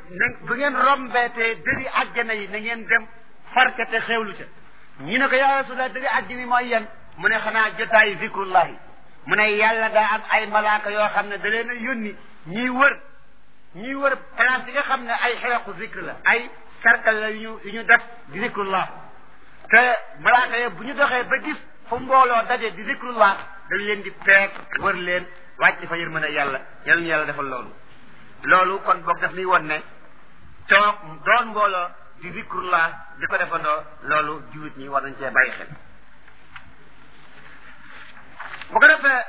na bu ngeen rombeetee dëri àjjana yi na ngeen dem farka te xewlu ca ñu ne ko yaa rasulallah dëri àjjana yi mooy yan mu ne xanaa jotaayu zikrullahi mu ne yàlla daa am ay malaaka yoo xam ne da leen a yónni ñiy wër ñiy wër place yi nga xam ne ay xeexu zikr la ay cercle la yu ñu yu ñu def di zikrullah te malaaka yi bu ñu doxee ba gis fu mbooloo daje di zikrullah dañ leen di peeg wër leen wàcc fa yërmande yàlla yal na yàlla defal loolu loolu kon boog daf nuy won ne toog doon mbooloo di zikrullah di ko defandoo loolu jiwit ñi war nañ cee bàyyi xel bu ko defee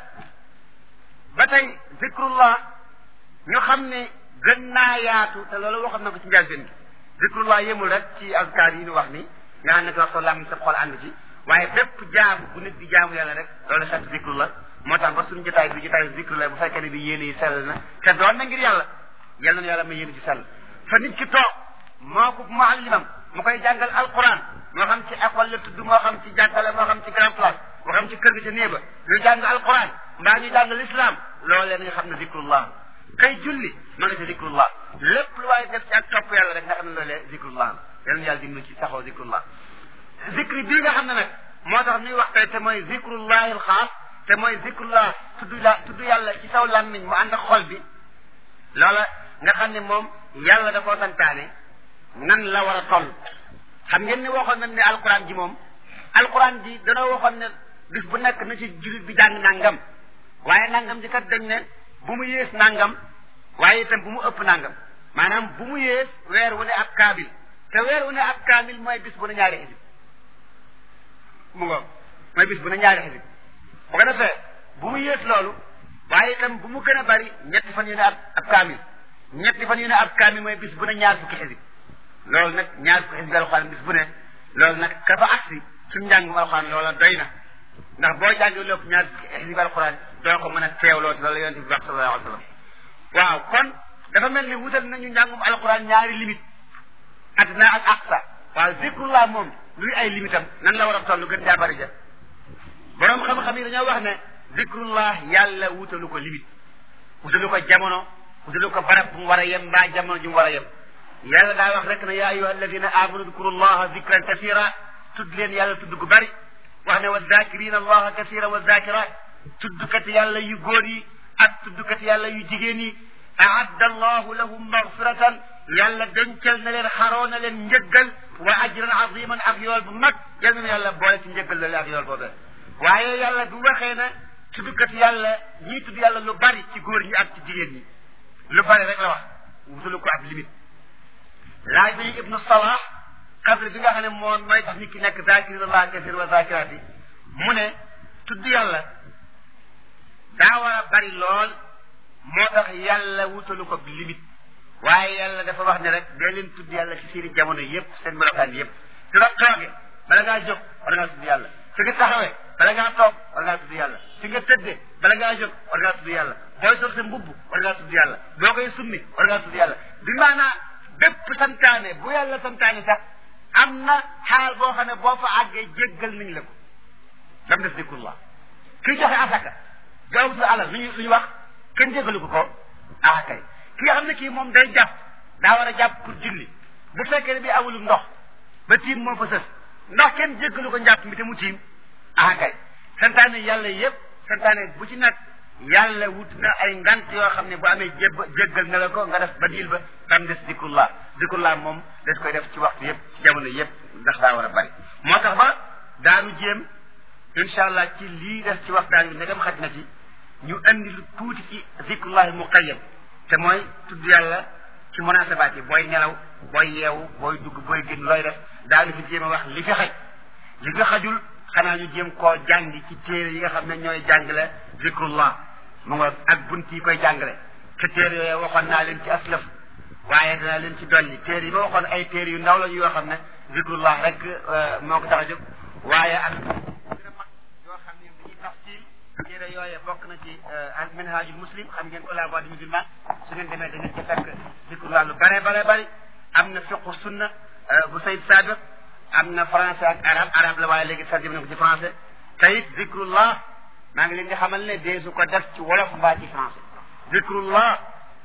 ba tey zikrullah ñu xam ne gën naa yaatu te loolu waxoon na ko ci njëlbéen gi zikrullah yemul rek ci azkar yi ñu wax ni nga xam ne ko wax soo lam sa xol ànd ci waaye bépp jaamu bu nit di jaamu yàlla rek loolu xeetu zikrullah moo tax ba suñu jotaay bi jotaay zikrullah bu fekkee ne bi yéene yi sell na te doon na ngir yàlla yal na yàlla may yéene ci sell fa nit ki toog moo ko muallimam mu koy jàngal alquran moo xam ci école la tudd moo xam ci jàngale moo xam ci grand place moo xam ci kër gi ca néeba ñu jàng alquran mbaa ñu jàng l'islam loolee nga xam ne zikrullah kay julli ma nga ci zikrullah lépp lu waaye def ci ak topp yàlla rek nga xam ne loolee zikrullah la yal na yàlla dimbali ci saxoo zikrullah zikri bii nga xam ne nag moo tax ñuy wax tey te mooy zikrullahi alxaas te mooy zikrullah tudd la tudd yàlla ci saw làmmiñ mu ànd ak xol bi loola nga xam ne moom yàlla da koo santaane nan la war a toll xam ngeen ni waxoon nañ ne alquran ji moom alquran ji danoo waxoon ne bis bu nekk na ci jullit bi jàng nangam waaye nangam ji kat dañ ne bu mu yées nangam waaye itam bu mu ëpp nangam maanaam bu mu yées weer wu ne ab kaamil te weer wu ne ab kaamil mooy bis bu ne ñaari xisib mu ngoog mooy bis bu ne ñaari xisib bu ko defee bu mu yées loolu waaye itam bu mu gën a bari ñetti fan yu ne ab ab kaamil ñetti fan yu ne ab kaamil mooy bis bu ne ñaar fukki xisib loolu nag ñaar fukki xisib alxuraan bis bu ne loolu nag ka fa agsi suñu njàngum alxuraan loola doy na ndax boo jàngee lépp ñaar fukki xisib alxuraan doo ko mën a teewloo ci loolu yonente bi wax sallallahu alayhi wa sallam waaw kon dafa mel ni wutal nañu njàngum alxuraan ñaari limite adna ak aqsa waaw zikrullah moom luy ay limitam nan la war a toll gën jaa bari ja borom xam-xam yi dañoo wax ne zikrullah yàlla wutalu ko limite wutalu ko jamono wutalu ko barab bu mu war a yem mbaa jamono ju mu war a yem yàlla daa wax rek ne yaa ayuha alladina amanu dkurullaha zikran kasira tudd leen yàlla tudd gu bari wax ne wa zakirina allaha kasira wa zakirat tuddkat yàlla yu góor yi ak tuddkat yàlla yu jigéen yi aadda allahu lahum magfiratan yàlla dencal na leen xaroo na leen njëggal wa ajran aziman ak yool bu mag yal na yàlla boole ci njëggal loolu ak yool boobee waaye yàlla du waxee ne tuddkat yàlla ñii tudd yàlla lu bari ci góor ñi ak ci jigéen ñi lu bari rek la wax wutalu ko ab limite laaj bi ibnu salah xadre bi nga xam ne moom mooy tax nit ki nekk zakirina allah kasir wa zakiraat yi mu ne tudd yàlla daa war a bari lool moo tax yàlla wutalu ko limite waaye yàlla dafa wax ne rek dee leen tudd yàlla ci seeni jamono yépp seen melokaan yépp su la tooge bala ngaa jóg war ngaa tudd yàlla fi nga taxawee bala ngaa toog war ngaa tudd yàlla fi nga tëddee bala ngaa jóg war ngaa tudd yàlla booy sol sa mbubb war ngaa tudd yàlla boo koy summi war ngaa tudd yàlla bi maanaa bépp santaane bu yàlla santaane sax am na xaal boo xam ne boo fa àggee jéggal nañ la ko dam def zikrullah kii joxe asaka joxe sa alal lu ñu lu ñu wax kenn jéggalu ko ko ah kay ki nga xam ne kii moom day jàpp daa war a jàpp pour julli bu fekkee ne bi awulu ndox ba tiim moo fa sës ndox kenn jéggalu ko njàpp mi te mu tiim ah kay santaane yàlla yépp santaane bu ci nekk yàlla wut na ay ngant yoo xam ne bu amee jéb jéggal na la ko nga def ba diil ba dam des zikrullah zikrullah moom des koy def ci waxtu yépp ci jamono yépp ndax daa war a bari moo tax ba daanu jéem incha allah ci lii des ci waxtaan bi ndegam xaj na ci ñu andi lu tuuti ci zikrullahi muqayyad te mooy tudd yàlla ci munasabaat yi booy nelaw booy yeewu booy dugg booy génn looy def daanu fi jéem a wax li fi xaj li fi xajul xanaa ñu jéem koo jàngi ci téere yi nga xam ne ñooy jàngale zikrullah mu nga ak bunt yi koy jàngale te téere yooyu waxoon naa leen ci aslaf waaye danaa leen ci dolli téere yi ma waxoon ay téere yu ndaw la yoo xam ne zikrullah rek moo ko tax a jóg waaye ak yoo xam ne dañuy tafsil téere yooye bokk na ci al minhajul muslim xam ngeen ko la voix du musulman su ngeen demee da ngeen ci fekk zikrullah lu bare bare bari am na fiqu sunna bu Sayd Sabiq am na français ak arab arab la waaye léegi tarjëm na ko ci français te it zikrullah maa ngi leen di xamal ne deesu ko def ci wolof mbaa ci français zikrullah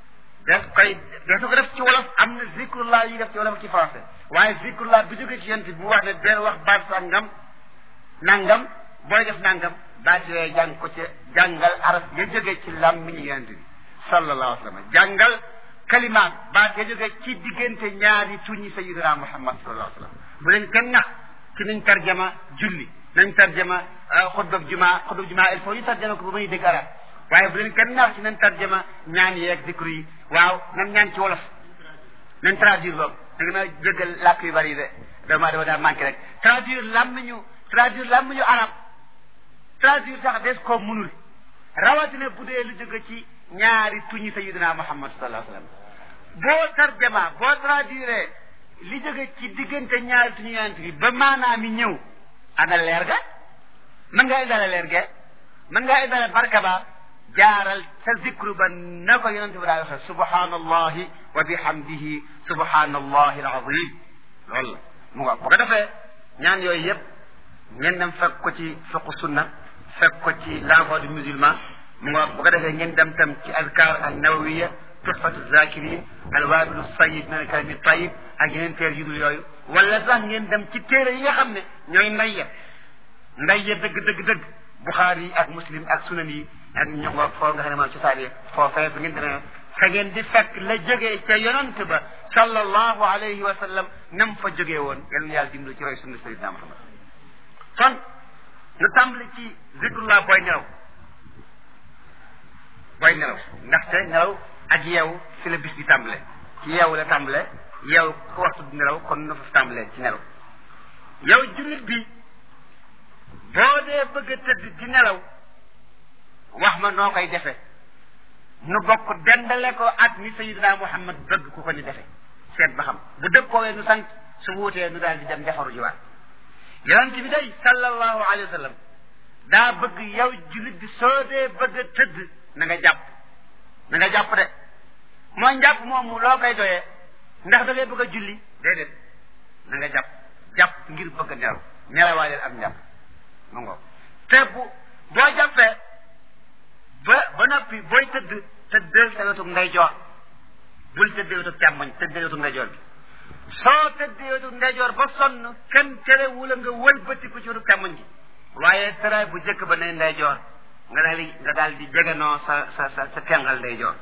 def koy def ko def ci wolof am na zikrullah yi def ci wolof ci français waaye zikrullah bi jóge ci yent bi mu wax ne deel wax baat sangam nangam booy def nangam baat yooyu jàng ko ci jàngal araf ya jóge ci làmmiñu yent bi sallallahu alayhi wa sallam jàngal kalimaat baat ya jóge ci diggante ñaari tuñi sayyidina muhammad sallallahu alayhi wa sallam bu leen kenn nax ci nañ tarjama julli nañ tarjama xutbab juma xutbab juma il faut ñu tarjama ko ba muy dégg arab waaye bu leen kenn nax ci nañ tarjama ñaan yeeg dikru yi waaw nan ñaan ci wolof nañ traduire boobu da nga ma jéggal làkk yu bari yi de dama dama daa manqué rek traduire làmmiñu traduire làmmiñu arab traduire sax des ko munul rawatina bu dee lu jóge ci ñaari tuñi sayidina muhammad sallallahu alayhi wa sallam boo tarjama boo traduire li jóge ci diggante ñaari tuñu yonent bi ba maanaam mi ñëw ana leer ga mën ngaa indale leer ge mën ngaa indale barka ba jaaral sa zikru ba na ko yonent bi daa waxee subhanallahi wa bihamdihi subhanallahi alazim loolu la mu nga bu ko defee ñaan yooyu yëpp ngeen dem fekk ko ci fiqu sunna fekk ko ci l'envoi du musulman mu nga bu ko defee ngeen dem tam ci azkar al nawawiya tuhfatu zakirin alwabilu sayid min alkalami tayib ak yeneen teer yu dul yooyu wala sax ngeen dem ci téere yi nga xam ne ñooy ndayya ndayya dëgg dëgg dëgg buxaari yi ak muslim ak sunan yi ak ñu nga foo nga xam ne moom cosaan yi foofee bi ngeen demee fa ngeen di fekk la jógee ca yonant ba sallallahu alayhi wa sallam nam fa jógee woon yal na yàlla dimbali ci roy sunna sayidina muhammad kon nu tàmbali ci zikrullah booy nelaw booy nelaw ndaxte nelaw ak yeewu fi la bis bi tàmbale ci yeewu la tàmbale yeewu ku waxtu di nelaw kon na fa tàmbale ci nelaw yow jullit bi boo dee bëgg a tëdd di nelaw wax ma noo koy defe nu bokk dendale ko ak ni sayidina muhammad bëgg ku ko ni defe seet ba xam bu dëppoowee nu sant su wuutee nu daal di dem defaru jiwaat yonent bi day sallallahu alayhi wa sallam daa bëgg yow jullit bi soo dee bëgg a tëdd na nga jàpp na nga jàpp de mooy njàpp moomu loo koy doyee ndax da ngay bëgg a julli déedéet na nga jàpp jàpp ngir bëgg a nelaw nelawaaleel am njàpp mu ngoog te bu boo jàppee ba ba noppi booy tëdd tëddal sa wetu ndeyjoor bul tëddee wetu càmmoñ tëddee wetu ndeyjoor bi soo tëddee wetu ndeyjoor ba sonn kenn terewula nga wëlbatiku ci wetu càmmoñ gi waaye tëraay bu jëkk ba ne ndeyjoor nga daal di nga daal di jeganoo sa sa sa sa tengal ndeyjoor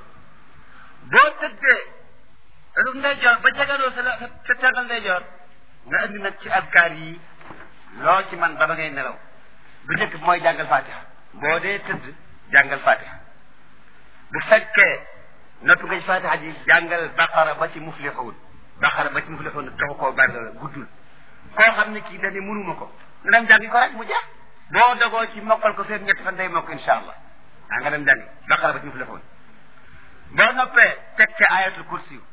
boo tëddee wetu ndeyjoor ba jeganoo sa sa tengal ndeyjoor nga indi nag ci adkaar yi loo ci man ba ba ngay nelaw bu njëkk bi mooy jàngal fatiha boo dee tëdd jàngal fatiha bu fekkee noppi nga ci fatiha ji jàngal baqara ba ci muflixuun baqara ba ci muflixuun taxu koo bari la guddul koo xam ne kii dañu mënuma ko nga dem jàngi ko rek mu jeex boo dogoo ci mokkal ko feeg ñetti fan day mokk insha allah ah nga dem jàngi baqara ba ci muflixuun boo noppee teg ca ayatul kursiyu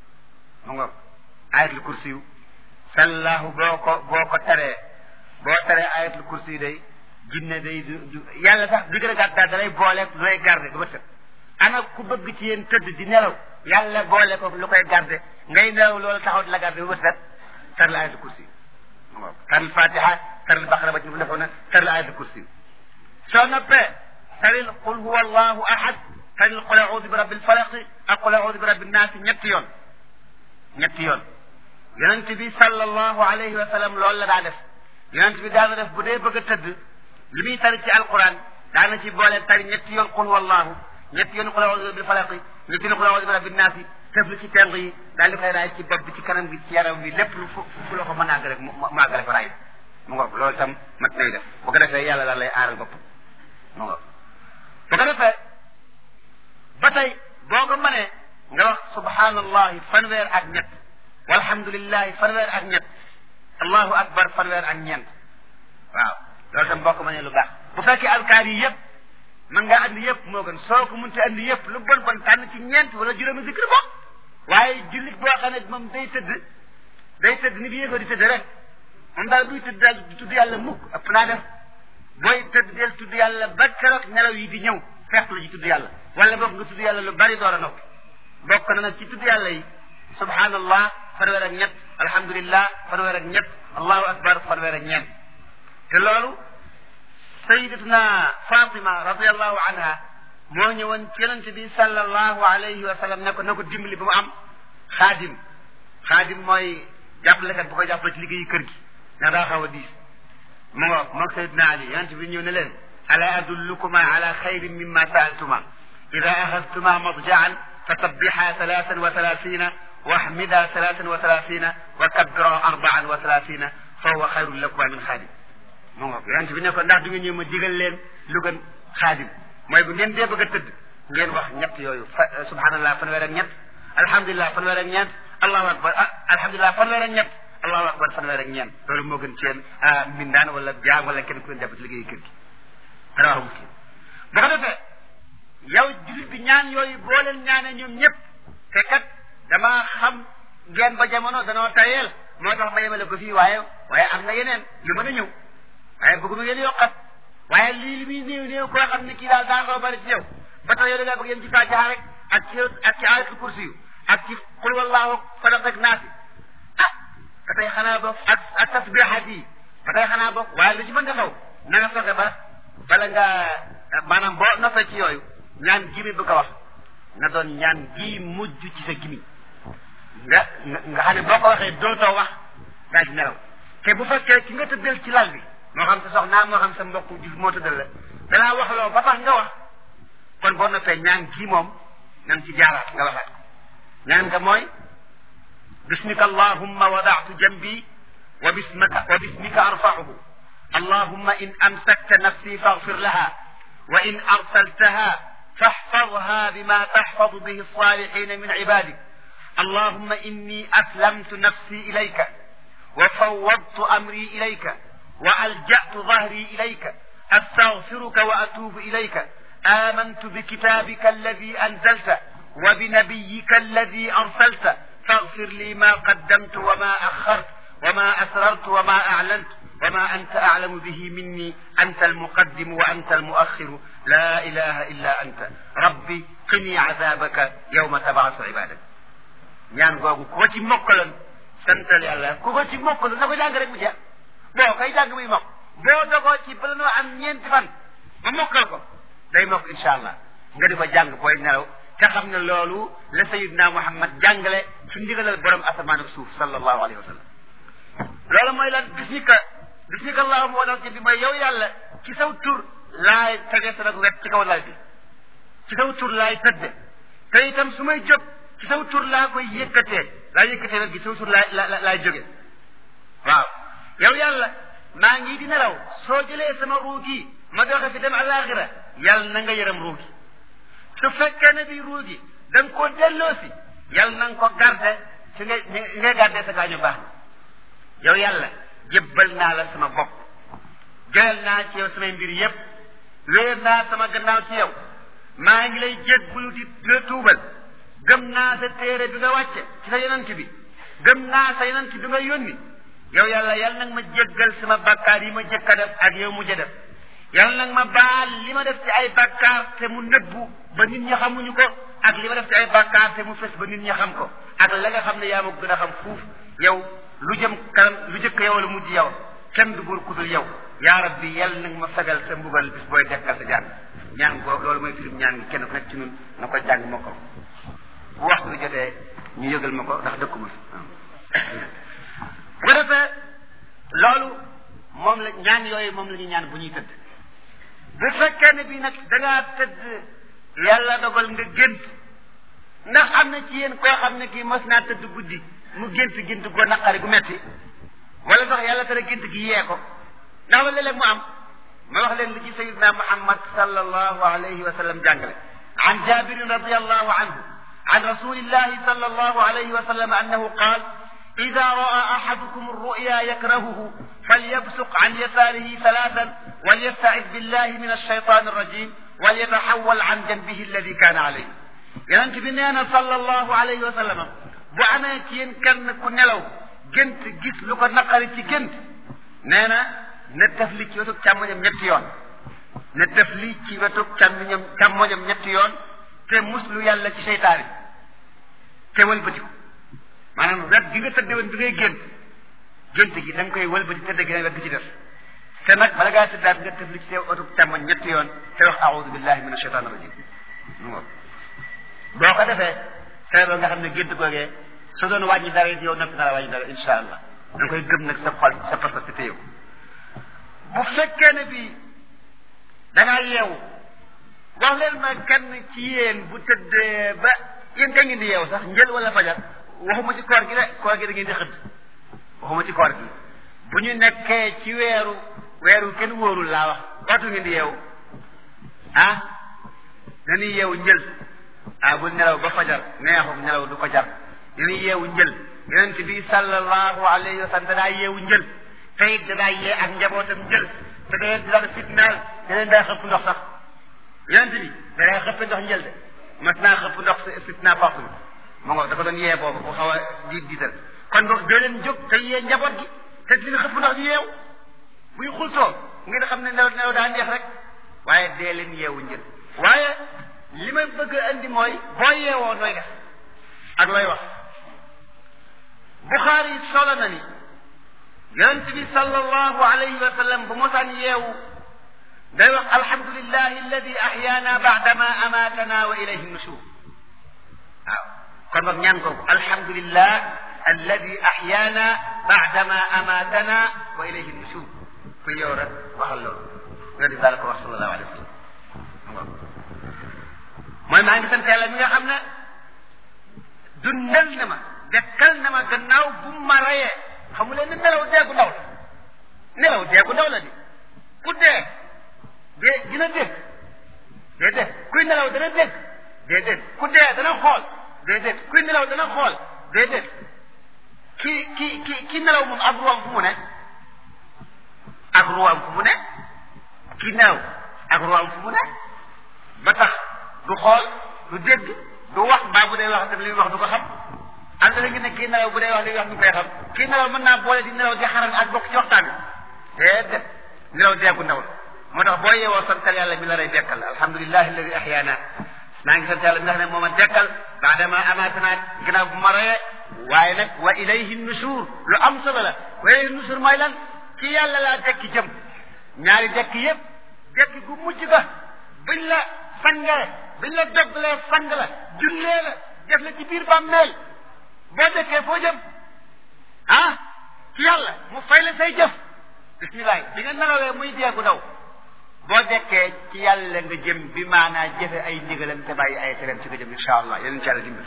mu nga ayatul kursiyu sallahu boo ko boo ko teree boo teree ayatul kursiyu day jinne day du yàlla sax di gën a gàtt daal da lay boole lu lay garde ba bët ana ku bëgg ci yéen tëdd di nelaw yàlla boole ko lu koy garde ngay nelaw loolu taxaw di la garde ba bët set tar la ayatul kursi taril fatiha taril baqara ba ci mu defoon na taril ayatul kursi soo noppee taril qul huwa allahu ahad taril qul a'udhu bi rabbil falaq ak qul a'udhu bi rabbin naas ñetti yoon ñetti yoon yonent bi sallallahu alayhi wa sallam loolu la daa def yonent bi daana def bu dee bëgg a tëdd li muy tari ci alquran daana ci boole tari ñetti yoon qul wallahu ñetti yoon qul a'udhu bil falaq ñetti yoon qul a'udhu bi rabbin naas tëflu ci teng yi daal di koy raay ci bopp bi ci kanam gi ci yaram bi lépp lu fu fu la ko mën a àgg rek mu àggale ko raay mu ngoog loolu itam mat nay def bu ko defee yàlla daal lay aaral bopp mu ngoog bu ko defee ba tey boo ko mënee nga wax subhanallahi fanweer ak ñett walhamdulillahi fanweer ak ñett allahu akbar fanweer ak ñeent waaw loolu tam boo ko mënee lu baax bu fekkee alkaar yi yëpp mën ngaa andi yëpp moo gën soo ko munte andi yëpp lu bon bon tànn ci ñeent wala juróomi zikr bo waaye jullit boo xam ne moom day tëdd day tëdd ni bi yéefoo di tëdd rek moom daal buy tëdd daal di tudd yàlla mukk ëpp naa def booy tëdd del tudd yàlla ba keroog nelaw yi di ñëw fekk la ci tudd yàlla wala boog nga tudd yàlla lu bari door a noppi bokk na nag ci tudd yàlla yi subhanallah fanweer ak ñett alhamdulillah fanweer ak ñett allahu akbar fanweer ak ñeent te loolu sayidatuna fatima radiallahu anha moo ñëwoon ci yonente bi sallallahu alayhi wa sallam ne ko na ko dimbali ba mu am xaadim xaadim mooy jàppalekat bu ko jàppale ci liggéeyu kër gi ndax daa xaw a diis mu ngo moog sayidna ali yonente bi ñëw ne leen ala adullukuma ala xayrin mimma saaltuma ida axadtuma madjaan fasabbixa salaasan wa salaasina واحمدا ثلاثا وثلاثين وكبرا أربعا وثلاثين فهو خير لكما من خادم mu ngoog yonent bi ne ko ndax du ngeen ñëw ma digal leen lu gën xaadim mooy bu ngeen dee bëgg a tëdd ngeen wax ñett yooyu fa subhanallah fanweer ak ñett alhamdulilah fanweer ak ñeent allahu akbar ah alhamdulilah fanweer ak ñett allahu akbar fanweer ak ñeent loolu moo gën ci yéen mbindaan wala jaam wala kenn ku leen jàpp ci liggéeyu kër gi rawaahu muslim bu ko defee yow julit bi ñaan yooyu boo leen ñaanee ñoom ñëpp te kat dama xam ngeen ba jamono danoo tayeel moo tax ma yemale ko fii waaye waaye am na yeneen yu mën a ñëw waaye bëgguma ngeen yokkat waaye lii li muy néew néew koo xam ne kii daal daa nga bari ci yow ba tax yow da ngaa bëgg yem ci fatiha rek ak ci ak ci ayatul kursi yu ak ci qul wallahu falaq ak naasi ah ba tey xanaa bokk ak ak tasbihat yi ba tey xanaa bokk waaye lu ci mën nga xaw na nga fexe ba bala nga maanaam boo noppee ci yooyu ñaan gi mi bëgg a wax na doon ñaan gii mujj ci sa gimi nga nga xam ne boo ko waxee dootoo wax daa ci nelaw te bu fekkee ki nga tëddal ci lal bi moo xam sa soxna moo xam sa mbokk juf moo tëddal la danaa wax loo ba tax nga wax kon boo noppee ñaan gii moom na nga ci jaaraat nga waxaat ko ñaan nga mooy bismika allahumma wadaatu jambi wa bismika wa bismika arfa'uhu allahumma in amsakta nafsi faghfir laha wa in arsaltaha فاحفظها بما تحفظ به الصالحين من عبادك اللهم إني أسلمت نفسي إليك وفوضت أمري إليك وألجأت ظهري إليك أستغفرك وأتوب إليك آمنت بكتابك الذي أنزلت وبنبيك الذي أرسلت فاغفر لي ما قدمت وما أخرت وما أسررت وما أعلنت وما أنت أعلم به مني أنت المقدم وأنت المؤخر لا إله إلا أنت ربي قني عذابك يوم تبعث عبادك ñaan googu ku ko ci mokkaloon santal yàlla ku ko ci mokkaloon na ko jàng rek mu jeex boo koy jàng muy mokk boo dogoo ci bala noo am ñeenti fan ma mokkal ko day mokk incha allah nga di ko jàng booy nelaw te xam ne loolu la sayidna muhammad jàngale ci ndigalal borom asamaan ak suuf sallallahu alayhi wa sallam loolu mooy lan bismika bismika allahuma wala bi mooy yow yàlla ci saw tur laay tege sa nag wet ci kaw lal bi ci saw tur laay tëdde te itam su may jóg ci saw tur laa koy yëkkatee laa yëkkatee wet gi saw tur laa la laay jóge waaw yow yàlla maa ngi di nelaw soo jëlee sama ruu gi ma doxe fi dem àllaaxira yàlla na nga yërëm ruu gi su fekkee ne bi ruu gi da nga koo delloosi yàlla na nga ko garde fi nga ngay garde sa gaañu baax yow yàlla jébbal naa la sama bopp jëlal naa ci yow samay mbir yépp wéer naa sama gannaaw ci yow maa ngi lay jéggulu di la tuubal gëm naa sa téere bi nga wàcce ci sa yonent bi gëm naa sa yonent bi nga yónni yow yàlla yal nag ma jéggal sama bakkaar yi ma jëkk a def ak yow mujj a def yal nag ma baal li ma def ci ay bakkaar te mu nëbbu ba nit ñi xamuñu ko ak li ma def ci ay bakkaar te mu fes ba nit ñi xam ko ak la nga xam ne yaa ma gën a xam fuuf yow lu jëm kanam lu jëkk yow la mujj yow kenn du buur kudul yow yaa rabbi yal nag ma fegal sa mbugal bis booy dekkal sa jàng ñaan googu loolu mooy firim ñaan gi kenn ku nekk ci ñun na ko jàng ma ko bu waxtu bi jotee ñu yëgal ma ko ndax dëkkuma fi bu ko defee loolu moom la ñaan yooyu moom la ñuy ñaan bu ñuy tëdd bu fekkee ne bi nag da ngaa tëdd yàlla dogal nga gént ndax am na ci yéen koo xam ne kii mos naa tëdd guddi mu gént gént go naqari gu metti wala sax yàlla tere gént gi yee ko ndax wala léeg mu am ma wax leen li ci sayidna muhammad sallallahu alayhi wa sallam jàngale an jabirin radiallahu anhu عن رسول الله صلى الله عليه وسلم أنه قال إذا رأى أحدكم الرؤيا يكرهه فليبصق عن يساره ثلاثا وليستعذ بالله من الشيطان الرجيم وليتحول عن جنبه الذي كان عليه يننت بنينا صلى الله عليه وسلم بأنا تين كان كنلو جنت جس لك نقل جنت نانا نتفلي كي وتك كامونيم نتيون نتفلي كي وتك كامونيم نتيون te muslu yàlla ci seytaane te wëlbatiku maanaam wet gi nga tëdde woon bi ngay gént gént gi da nga koy wëlbati tëdde gi wet gi ci des te nag bala ngaa tëddaat nga tëfli ci sa oto càmmoñ ñetti yoon te wax aoudu billahi min ashaitan rajim boo ko defee feebar nga xam ne gént googee su doon wàññi dara it yow noppi na la wàññi dara insha allah da nga koy gëm nag sa xol sa pas-pas te téyew bu fekkee ne bi da ngaa yeewu wax leen ma kenn ci yéen bu tëddee ba yéen ka ngeen di yeewu sax njël wala fajar waxuma ci koor gi de koor gi da ngeen di xëdd waxuma ci koor gi bu ñu nekkee ci weeru weeru kenn wóorul laa wax waxtu ngeen di yeewu ah dañuy yeewu njël ah bu nelaw ba fajar neexum nelaw du ko jar dañuy yeewu njël yonent bi sallallahu alayhi wa sallam danaa yeewu njël te it danaa yee ak njabootam njël te da leen di daan fitnaal da leen daa xëpp ndox sax yonent bi da daa xëpp ndox njël de mas naa xëpp ndox fitna force bi mu nga da ko doon yee boobu bu xaw a diit diital kon boog doo leen jóg te yee njaboot gi te dina xëpp ndox ñu yeewu buy xultoo ngeen xam ne nelaw nelaw daa neex rek waaye dee leen yeewu njël waaye li ma bëgg a andi mooy boo yeewoo nooy def ak looy wax Buxaari solo na ni yonent bi sallallahu alayhi wa sallam bu mosaan yeewu day wax alhamdulillahi alladi ahyaana baadama amaatana wa ilayhi nushur waaw kon boog ñaan kooku alhamdulillah alladi ahyaana baadama amaatana wa ilayhi nushur ku yow rek waxal loolu yonent bi daal ko wax sallallahu alayhi wa sallam mooy maa ngi sant yàlla mi nga xam ne dundal na ma dekkal na ma gannaaw bu ma rayee xamu leen ne nelaw dee gu ndaw la nelaw dee gu ndaw la di ku dee dee dina dégg déedéet kuy nelaw dana dégg déedéet ku dee dana xool déedéet kuy nelaw dana xool déedéet ki ki ki ki nelaw moom ak ruwaam fu mu ne ak ruwaam fu mu ne ki nelaw ak ruwaam fu mu ne ba tax du xool du dégg du wax mbaa bu dee wax tam li muy wax du ko xam am na ngi ne kii nelaw bu dee wax li muy wax du koy xam kii nelaw mën naa boole di nelaw di xaral ak bokk ci waxtaan bi déedéet nelaw deegu ndaw la moo tax boo yeewoo santal yàlla mi la rey dekkal alhamdulilahi alladi ahyaana maa ngi sant yàlla mi nga xam ne moo ma dekkal baadama amaatana ginnaaw bu ma reyee waaye nag wa ilayhi nushur lu am solo la wa ilayhi nushur mooy lan ci yàlla laa dekki jëm ñaari dekki yëpp dekki gu mujj ga buñ la sangee biñ la doglee sang la jullee la def la ci biir bàmmeel boo dekkee foo jëm ah ci yàlla mu fay la say jëf bismillah bi nga nelawee muy deegu daw boo dekkee ci yàlla nga jëm bi maanaa jëfe ay ndigalam te bàyyi ay tereem ci nga jëm insha allah yeneen ci yàlla dimbal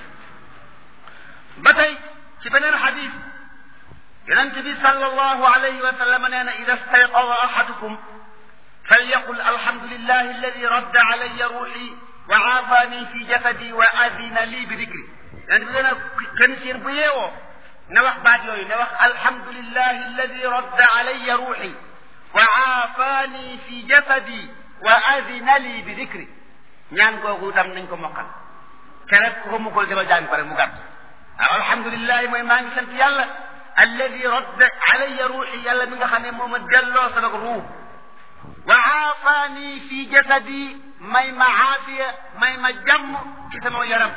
ba tey ci beneen xadis yonent bi sallallahu alayhi wa sallam nee na ida stayqada ahadukum falyaqul alhamdulillahi alladi radda alayya ruuxi wa aafaani fi jasadi wa adina lii bi dikri yonent bi nee na kenn seen bu yeewoo na wax baat yooyu na wax alhamdulillahi alladi radda alayya ruuxi wa aafaani fi jasadi wa adina lii bi dikri ñaan googu tam nañ ko mokkal te rek ku ko mukkul demal jàng pare mu gàtt waaw alhamdulillahi mooy maa ngi sant yàlla alladi radda alayya ruuxi yàlla mi nga xam ne moo ma delloo sama ruux wa aafaani fi jasadi may ma aafiya may ma jàmm ci sama yaram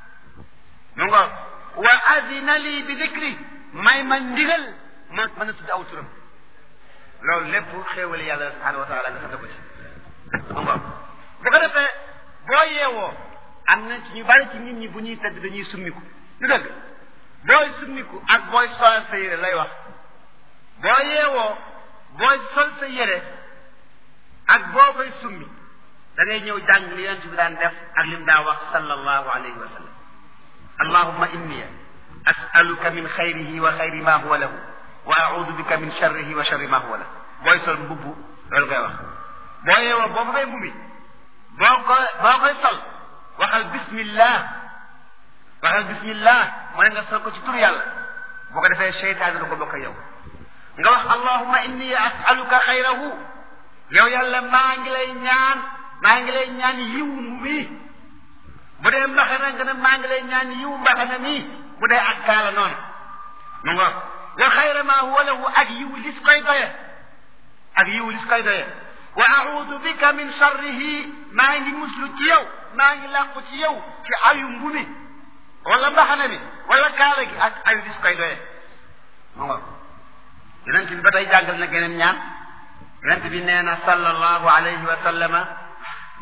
mu ngo wa adina lii bi dikri may ma ndigal ma mën a tudd aw turam loolu lépp xéewali yàlla subhanahu wa taala nga sant ko ci mu ngo bu ko defee boo yeewoo am na ci ñu bari ci nit ñi bu ñuy tëdd dañuy summiku lu dëgg booy summiku ak booy sol sa yére lay wax boo yeewoo booy sol sa yére ak boo koy summi da ngay ñëw jàng li yonent bi daan def ak lim daa wax sallallahu alayhi wa sallam allahumma inni as'aluka min xayrihi wa xayri ma huwa lahu wa a'udu bika min sharrihi wa sharri ma huwa lahu booy sol mbubbu loolu ngay wax boo yeewoo boo fa fay mbubbi boo ko boo koy sol waxal bismillah waxal bismillah mooy nga sol ko ci tur yàlla boo ko defee seytaane du ko bokk yow nga wax allahumma inni as'aluka xayrahu yow yàlla maa ngi lay ñaan maa ngi lay ñaan yiw mi bu dee mbaxana nga ne maa ngi lay ñaan yiw mbaxana mi bu dee ak kaala noonu mu nga wa xayra ma huwa lahu ak yiw lis koy doye ak yiw lis koy doye wa audu bika min sharrihi maa ngi muslu ci yow maa ngi làqu ci yow ci ayu mbumi wala mbaxana mi wala kaala gi ak ayu lis koy doye mu nga yonent bi ba tey jàngal na geneen ñaan yonent bi nee na sallallahu alayhi wa sallama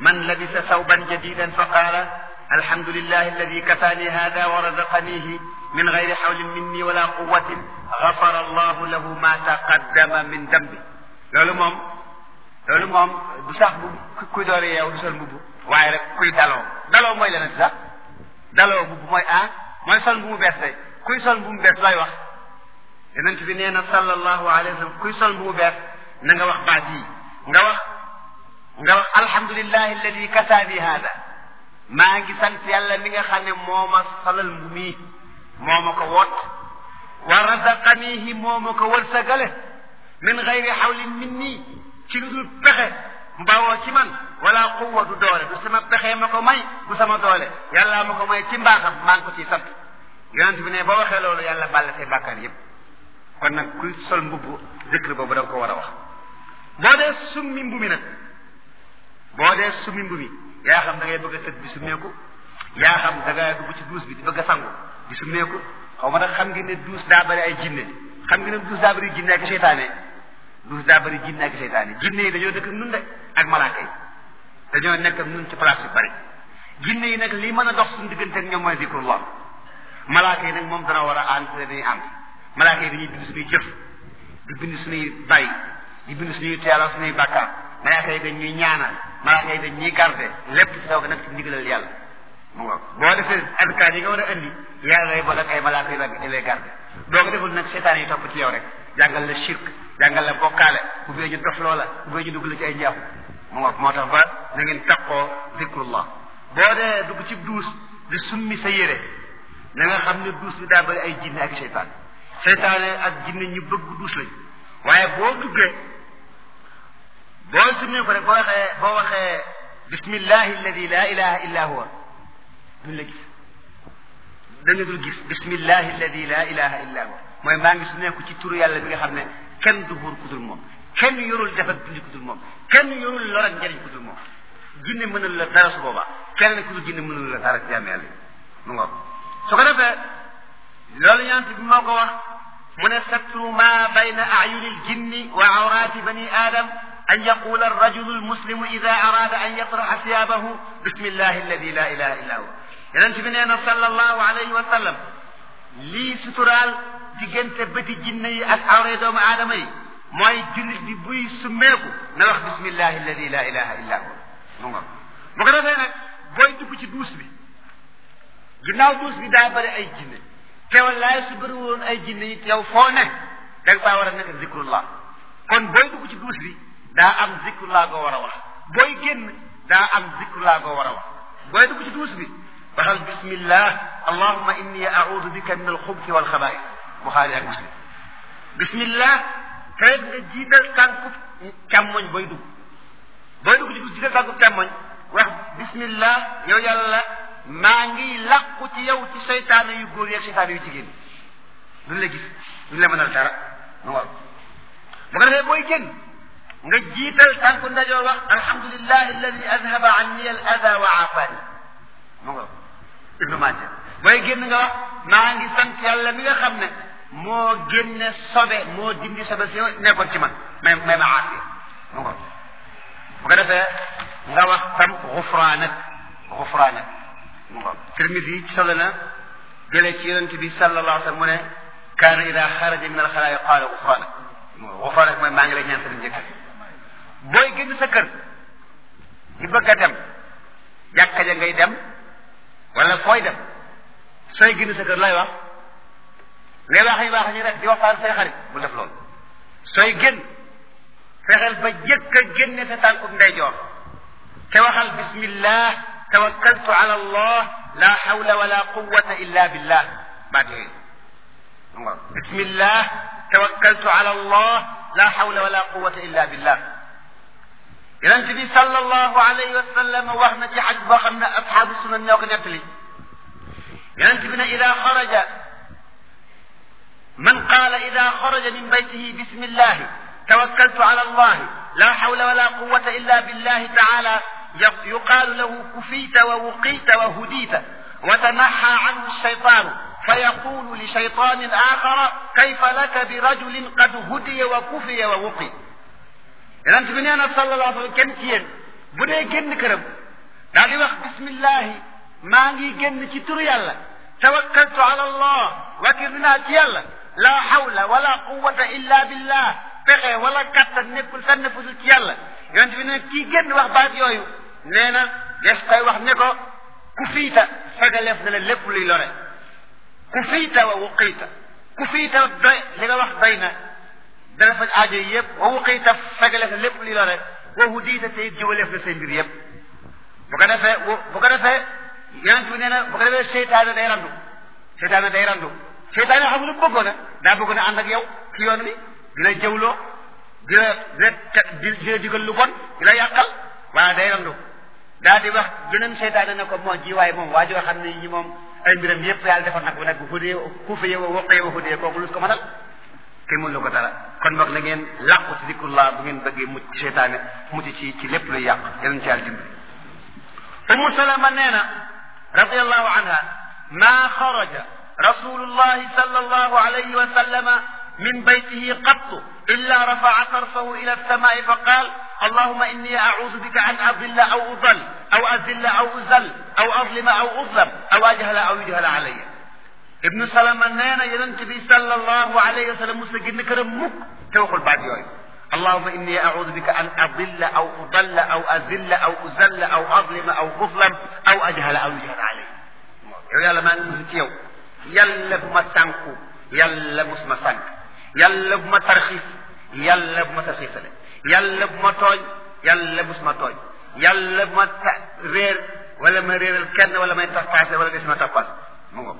man labisa sawban jadidan fa qaala alhamdulillahi alladi kasaani hada wa razaqanihi min gayri xawlin minni wala quwatin gafara allahu lahu ma taqaddama min dambi loolu moom loolu moom du sax bu kuy doore yeew du sol mbubb waaye rek kuy daloo daloo mooy leneen sax daloo mbubb mooy ah mooy sol bu mu bees tey kuy sol bu mu bees lay wax yonent bi nee na sallallahu alayhi wa sallam kuy sol bu mu bees na nga wax baat yi nga wax nga wax alhamdulillahi alladi kasaani hada maa ngi sant yàlla mi nga xam ne moo ma solal mbu mii moo ma ko woot wa razaqanihi moo ma ko wërsëgale min gayri xawlin minni ci lu dul pexe mbawoo ci man wala quwwa du doole du sama pexe ma ko may du sama doole yàlla ma ko may ci mbaaxam maa ngi ko ciy sant yonent bi ne boo waxee loolu yàlla bàlle say bàkkaar yépp kon nag kuy sol mbubb zikr boobu da nga ko war a wax boo dee summi mbu mi nag boo dee summi mbu mi yaa xam da ngay bëgg a tëdd di summeeku yaa xam da ngay dugg ci duus bi di bëgg a sangu di summeeku xaw ma nag xam ngeen ne duus daa bëri ay jinne xam ngeen ne duus daa bëri jinne ak seytaane duus daa bëri jinne ak seytaane jinne yi dañoo dëkk nun de ak malaaka yi dañoo nekk ak nun ci place yu bëri jinne yi nag lii mën a dox suñu diggante ak ñoom mooy zikrullah malaaka yi nag moom dana war a ànd te dañuy ànd malaaka yi dañuy bind suñuy jëf di bind suñuy bay di bind suñuy teelal suñuy bàkkaar malaaka yi dañ ñuy ñaanal malaaka yi dañ ñuy garde lépp ci taw nag ci ndigalal yàlla mu nga boo defee adkaar yi nga war a andi yàlla lay boole ak ay malaaka yi la lay garde boo ko deful nag seetaan yi topp ci yow rek jàngal la shirk jàngal la bokkaale bu bee ñu dof loola bu bee ñu dugg la ci ay njaaxu mu nga moo tax ba na ngeen taqoo zikrullah boo dee dugg ci duus di summi sa yére na nga xam ne duus bi daa bëri ay jinne ak seytaan seytaane ak jinne ñu bëgg duus lañ waaye boo duggee boo summee ko rek boo waxee boo waxee bismillahi alladi la ilaha illa huwa duñ la gis dañu dul gis bismillahi alladi la ilaha illa huwa mooy maa ngi summeeku ci turu yàlla bi nga xam ne kenn du buur ku dul moom kenn yorul def ak dindi ku dul moom kenn yorul lor ak njariñ ku dul moom jinne mënul la dara su boobaa kenn ku dul jinne mënul la dara jaam yàlla mu ngoog su ko defee loolu ñant bi moo ko wax mu ne satru ma bayna ayuni aljinni wa awrati bani adam an yaqula arrajulu almuslimu ida arada an yatraxa siyabahu bismillahi alladi la ilaha illa huwa yonent bi nee na sallallahu alayhi wa sallam lii suturaal diggante bëti jinne yi ak awray doomu aadama yi mooy jullit bi buy summeeku na wax bismillahi alladi la ilaha illa huwa mu ngoog bu ko defee nag booy dugg ci duus bi ginnaaw duus bi daa bëri ay jinne teewal laay su bëri woon ay jinne yi yow foo ne da nga faa war a nekk zikrullah kon booy dugg ci duus bi daa am zikrullah goo war a wax booy génn daa am zikrullah goo war a wax booy dugg ci duus bi waxal bismillah allahuma inni audu bika min alxubti walxabaais buxaari ak muslim bismillah te nga jiital tànkub càmmoñ booy dugg booy dugg ci duus jiital tànkub càmmoñ wax bismillah yow yàlla maa ngi làqu ci yow ci seytaane yu góor yi ak seytaane yu jigéen duñ la gis duñ la mënal dara mu waaw bu ko defee booy génn nga jiital tànku ndajoor wax alhamdulilah alladi adhaba anni al ada wa aafani mu nga ibnu maaja booy génn nga wax maa ngi sant yàlla mi nga xam ne moo génne sobe moo dindi sobe si nekkoon ci man may may ma aafiya mu nga bu ko defee nga wax tam xufraanak xufraanak mu nga Tirmidi ci solo na jëlee ci yonent bi sallallahu alayhi wa sallam mu ne kaana ida xaraja min alxalaayi qaala xufraanak xufraanak mooy maa ngi lay ñaan sa njëkk booy génn sa kër di bëgg a dem jàkka ja ngay dem wala fooy dem sooy génn sa kër lay wax ngay wax yi baax ñi rek di waxtaan say xarit bu def loolu sooy génn fexeel ba jëkk a génne sa tànkub ndeyjoor te waxal bismillah tawakkaltu ala allah la hawla wala quwwata illa billah baat yooyu nga bismillah tawakkaltu ala allah la hawla wala quwwata illa billah yonent bi sallallahu alayhi wa sallam wax na ci xadis boo xam ne asxaabu sunan ñoo ko nettali yonent bi ne ida xaraja man qaala ida xaraja min baytihi bismillahi tawakkaltu ala allah la hawla wala quwwata illa billahi taala yuqaalu lahu kufita wa wuqita wa hudita wa tanaxa anhu alshaytanu فيقول لشيطان آخر كيف لك برجل قد هدي وكفي ووقي yonent bi nee na sallallahu alayhi wa sallam kenn ci yéen bu dee génn këram daal di wax bismillahi maa ngi génn ci turu yàlla tawakkaltu ala allah wakir naa ci yàlla la hawla wala quwwata illa billah pexe wala kattan nekkul fenn fusul ci yàlla yonent bi ne kii génn wax baat yooyu nee na des koy wax ne ko ku fiita fegaleef na la lépp luy lore ku fiita wa wuqiita ku fiita doy li nga wax doy na dana faj aajo yi yëpp wa wuqiita fegaleef na lépp luy lore wa hudiita tey jiwaleef na say mbir yëpp bu ko defee bu ko defee yonent bi nee na bu ko defee seytaane day randu seytaane day randu seytaane xam lu bëggoon a daa bëggoon a ànd ak yow ci yoon wi di la jëwloo di la di la di la digal lu bon di la yàqal waaye day randu daa di wax beneen seytaane ne ko moo ji waaye moom waa joo xam ne ñi moom ay mbiram yëpp yàlla defar nag bu nekk hudee ku fa yow waqee wa hudee kooku lu ko mënal kenn mënu ko dara kon boog na ngeen làqu ci dikrullah bu ngeen bëggee mucc ci seytaane mucc ci ci lépp luy yàq yeneen ci yàlla dimbali umu salama nee na radiallahu anha ma xaraja rasulullahi sallallahu alayhi wa sallama من بيته قط إلا رفع طرفه إلى السماء فقال اللهم إني أعوذ بك أن أضل أو أضل أو أذل أو أزل أو أظلم أو أظلم أو أجهل أو يجهل علي ابن سلمة نينا ينتبي صلى الله عليه وسلم مسجد كرم مك توقل بعد يوم اللهم إني أعوذ بك أن أضل أو أضل أو أذل أو أزل أو أظلم أو أظلم أو أجهل أو يجهل علي يا لما نمسك يلا بما سانكو يلا بما سانك yàlla bu ma tarxiis yàlla bu ma tarxiisale yàlla bu ma tooñ yàlla bu ma tooñ yàlla bu ma ta réer wala ma réeral kenn wala may tappaase wala des ma tappaas mu ngo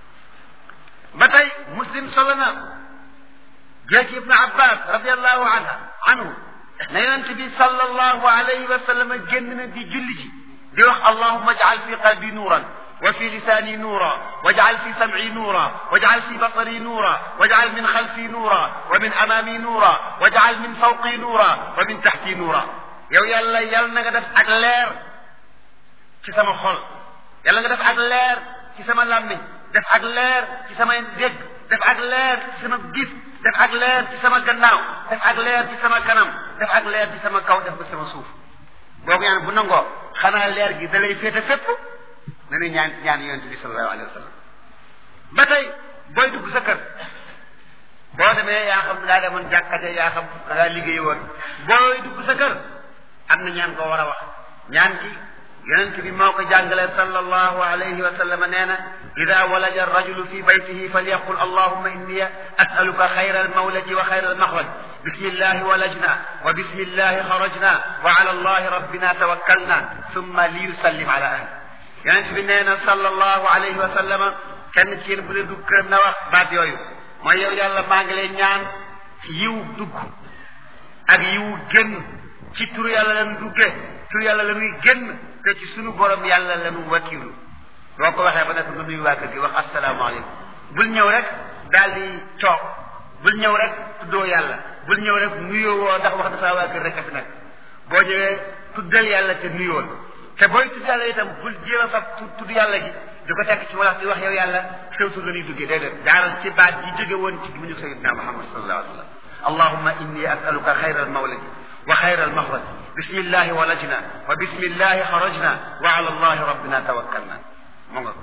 ba tey muslim solo na jël ci ibnu abbas radiallahu anha anhu na yonent bi sallallahu alayhi wa sallam génn na di julli ji di wax allahuma jaal fi qalbi nuuran وفي لساني نورا واجعل في سمعي نورا واجعل في بصري نورا واجعل من خلفي نورا ومن امامي نورا واجعل من فوقي نورا ومن تحتي نورا yow yàlla yàlla na nga def ak leer ci sama xol yàlla nga def ak leer ci sama làmmiñ def ak leer ci sama dégg def ak leer ci sama gis def ak leer ci sama gannaaw def ak leer ci sama kanam def ak leer ci sama kaw def ko sama suuf boo ko ñaan bu nangoo xanaa leer gi da lay féete fépp nañu ñaan ñaan yonente bi sallallahu alayhi wa sallam ba tey booy dugg sa kër boo demee yaa xam da ngaa demoon jàkkate yaa xam da ngaa liggéey woon booy dugg sa kër am na ñaan koo war a wax ñaan gi yonente bi moo ko jàngale sallallahu alayhi wa sallam nee na ida walaja arrajulu fi baytihi falyaqul allahumma inni asaluka xayra almawlaji wa xayra almaxraj bismillahi walajna wa bismillahi xarajna wa ala allahi rabbina tawakkalna summa liyusallim ala ahli yonent bi nee na sallallahu alayhi wa sallama kenn ci yéen bu dee dugg këram na wax baat yooyu mooy yow yàlla maa ngi lay ñaan yiw dugg ak yiw génn ci turu yàlla la nu duggee turu yàlla la nuy génn te ci sunu borom yàlla la nu wakiilu boo ko waxee ba nekk nga nuyu waa kër gi wax asalaamaaleykum bul ñëw rek daal di toog bul ñëw rek tuddoo yàlla bul ñëw rek nuyoo woo ndax wax na saa waa kër rek a fi nekk boo ñëwee tuddal yàlla te nuyoon te booy tudd yàlla itam bul jéem a fab tudd yàlla gi di ko tekk ci walax di wax yow yàlla sew tur la ñuy duggee déedéet jaaral ci baat yi jóge woon ci mu ñu sayidna muhammad sallallahu alayhi wa sallam allahumma inni asaluka xayra almawladi wa xayra almaxraj bismillahi walajna wa bismillahi xarajna wa ala allahi rabbina tawakkalna mu nga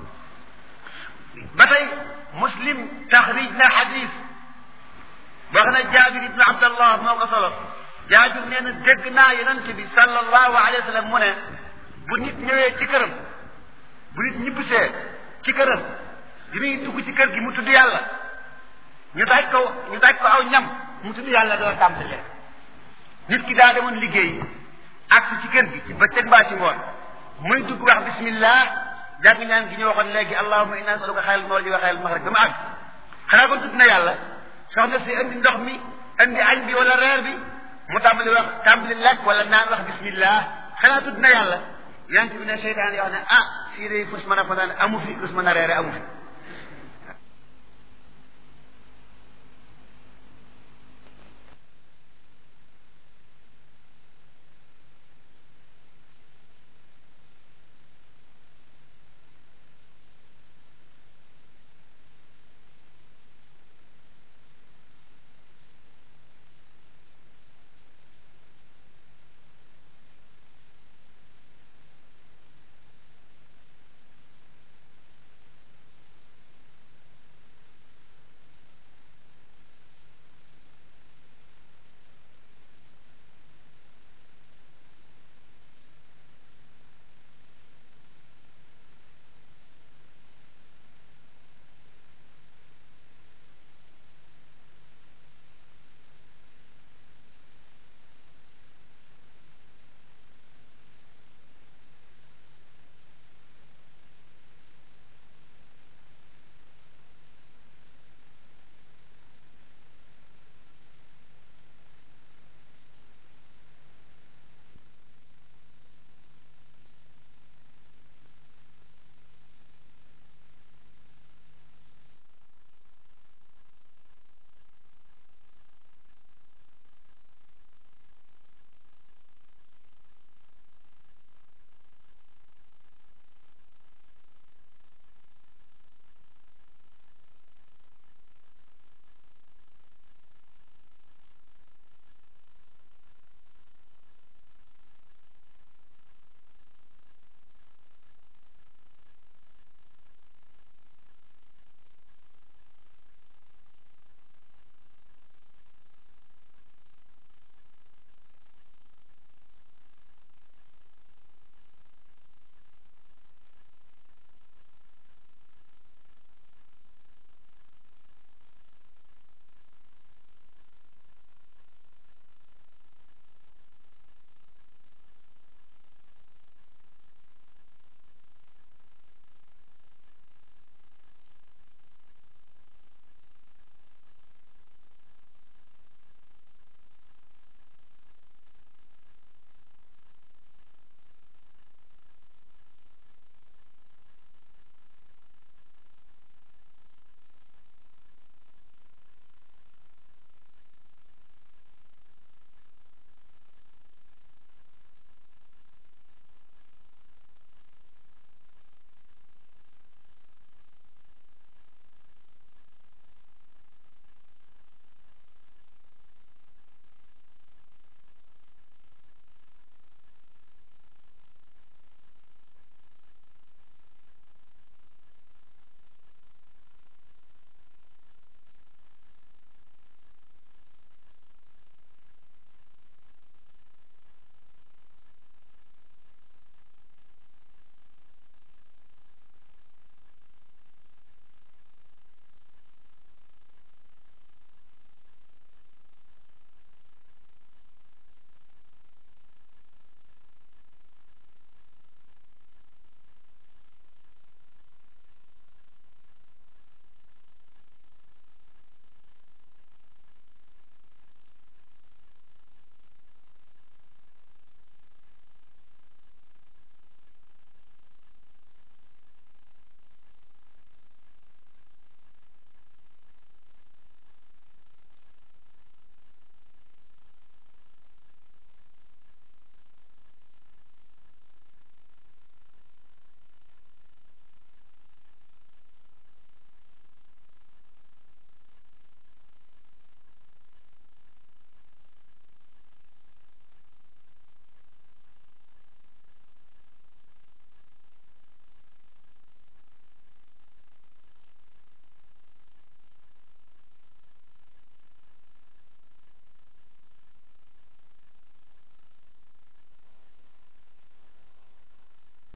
ba tey muslim taxrij na xadis wax na jaabir ibnu abdallah moo ko solo jaabir nee na dégg naa yonent bi sallallahu alayhi wa sallam mu ne bu nit ñëwee ci këram bu nit ñibbisee ci këram bi muy dugg ci kër gi mu tudd yàlla ñu daaj ko ñu daaj ko aw ñam mu tudd yàlla doo tàmbali nit ki daa demoon liggéey ak ci kër gi ci bëccëg mbaa ci ngoon muy dugg wax bismillah jàng ñaan gi ñu waxoon léegi allahumma inna nasaluka xayral mawlidi wa xayral maxraj ba mu àgg xanaa kon tudd na yàlla soxna si indi ndox mi indi añ bi wala reer bi mu tàmbali wax tàmbali lekk wala naan wax bismillah xanaa tudd na yàlla yonent bi ne seytaan yoo xam ne ah fii de fus mën a fanaan amu fi lus mën a reere amu fi